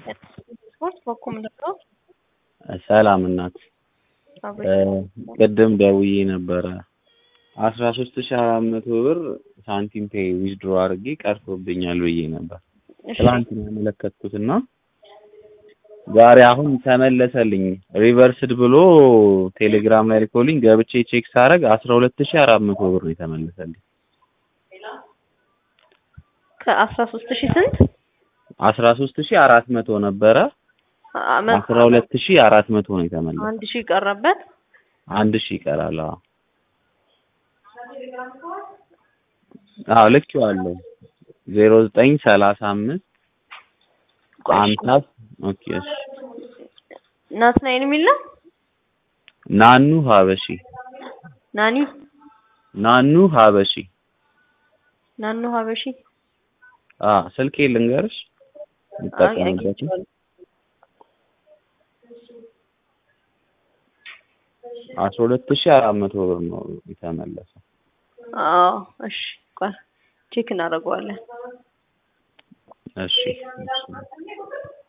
ስፖርት በኩል ነው። ሰላም እናት ቅድም ደውዬ ነበረ አስራ ሶስት ሺህ አራት መቶ ብር ሳንቲም ፔይ ዊዝድሮ አድርጌ ቀርቶብኛል ብዬ ነበር ትላንት ነው ያመለከትኩትና ዛሬ አሁን ተመለሰልኝ ሪቨርስድ ብሎ ቴሌግራም ላይ ልኮልኝ ገብቼ ቼክ ሳደርግ አስራ ሁለት ሺህ አራት መቶ ብር ነው የተመለሰልኝ ከአስራ ሶስት ሺህ ስንት አስራ ሶስት ሺህ አራት መቶ ነበረ አስራ ሁለት ሺህ አራት መቶ ነው የተመለሰ አንድ ሺህ ቀረበት አንድ ሺህ ይቀራል አዎ አዎ ልኬዋለሁ ዜሮ ዘጠኝ ሰላሳ አምስት አምሳ ኦኬ እሺ ናትናኤል የሚል ነው ናኑ ሀበሺ ናኒ ናኑ ሀበሺ ናኑ ሀበሺ አ ስልኬ ልንገርሽ የምጠቀምበት አስራ ሁለት ሺህ አራት መቶ ብር ነው የተመለሰው። አዎ እሺ ቆይ ቼክ እናደርገዋለን። እሺ እሺ